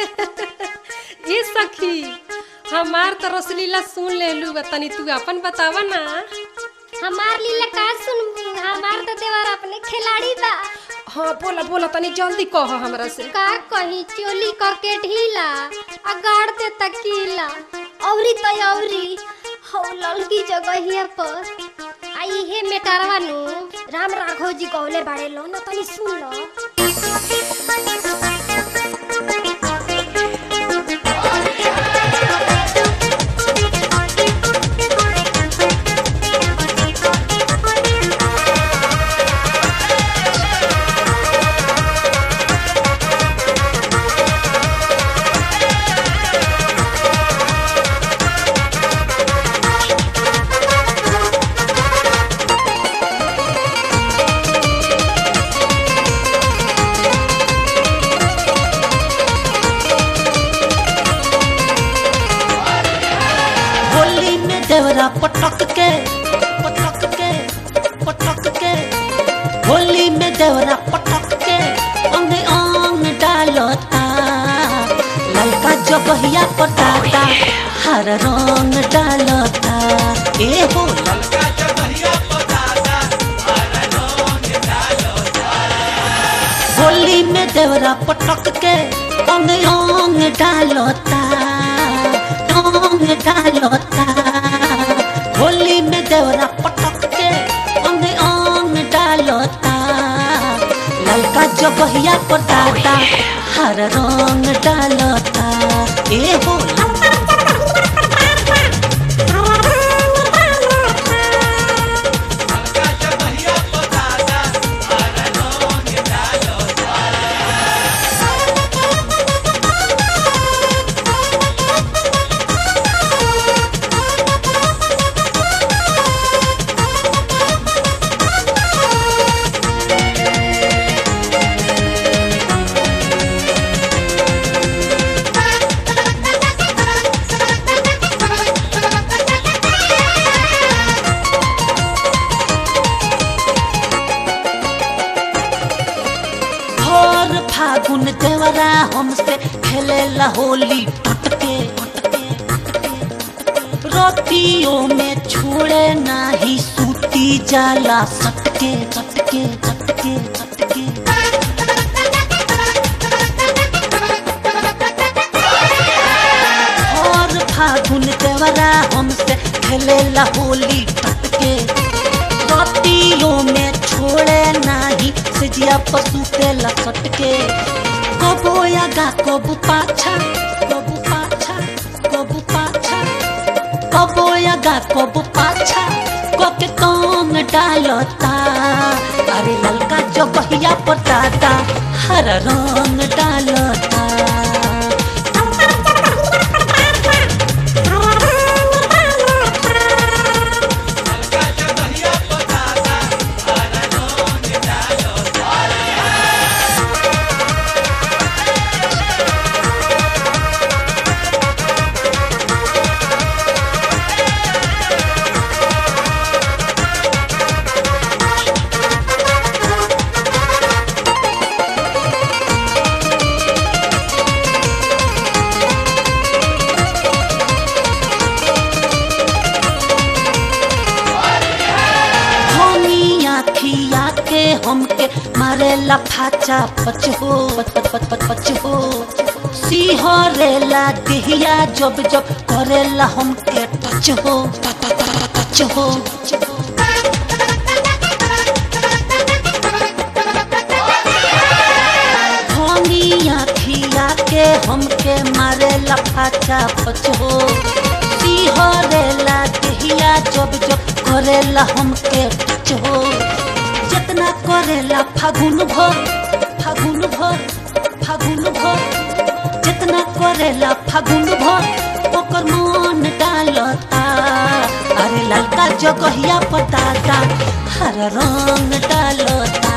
जी सखी हमार तो रसलीला सुन लेलू बा तनी तू अपन बतावा ना हमार लीला का सुनबू हमार तो देवर अपने खिलाड़ी बा हाँ बोला बोला तनी जल्दी कह हमरा से का कही चोली करके ढीला आ गाड़ दे तकीला औरी तो औरी हौ ललकी जगहिया पर आ इहे मेटारवा नु राम राघव जी गौले बाड़े लो ना तनी सुन लो होली में देवरा पटक के पटक के पटक के होली में देवरा पटक के अंग अंग डालता ललका जगहिया पटाता हर रंग डालता ए हो होली में देवरा पटक के अंग अंग डालता अंग डालता होली में देवरा पटक के अंग अंग डालता ललका जगहिया पटाता हर रंग डालता ए हो भोर फागुन देवरा हमसे खेलेला होली टटके रोटियों में छोड़े नाही सूती जाला सटके सटके सटके सटके भोर फागुन देवरा हमसे खेलेला होली टटके रोटियों में छोड़े नाही सिजिया पशु के लसट के कबो आगा कबू पाछा कबू पाछा कबू पाछा कबो आगा कबू पाछा कोके कौन डालता अरे ललका जगहिया पटाता हर रंग डालता धनिया खिया के हमके मारे लफाचा पच हो पच पच पच पच पच हो सिहरेला दिहिया जब जब करेला हमके टच हो ट- ट- ट- टच हो धनिया खिया के हमके मारे लफाचा पच हो सिहरेला दिहिया जब जब करेला हमके टच हो जितना करेला फागुन भर फागुन भर फागुन भर जितना करेला फागुन भर ओकर मन डालता अरे ललका जगहिया पटाता हर रंग डालता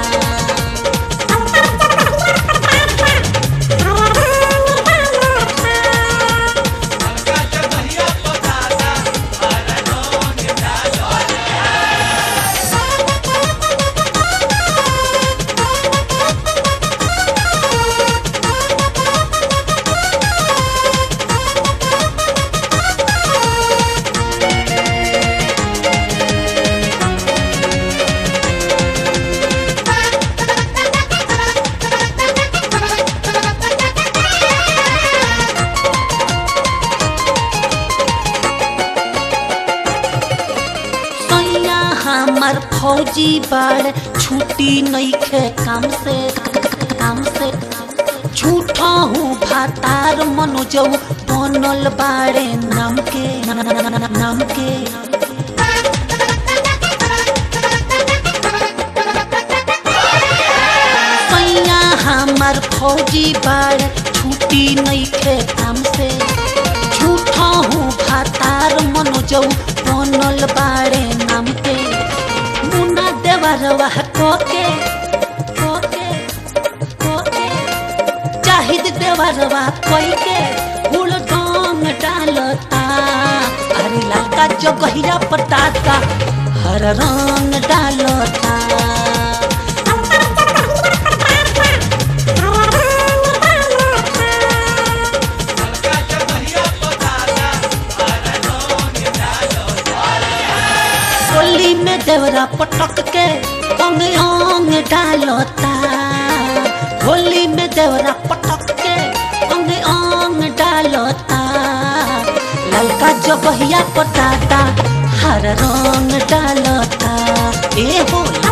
फौजी बाड़ छुट्टी नईखे काम से काम से झूठा हूँ भातार मनोजऊ बनल बाड़े नाम के नाम के सैया हमार फौजी बाड़ छुट्टी नईखे काम से झूठा हूँ भातार मनोजऊ बनल बाड़े नाम के मुना देवरवा कोके कोके कोके चाहिद देवरवा कोई के हुल डोंग डालता अरे ललका जगहिया पटाता हर रंग डालता होली में देवरा पटक के अंग अंग डालता होली में देवरा पटक के अंग अंग डालता ललका जगहिया पटाता हर रंग डालता ए हो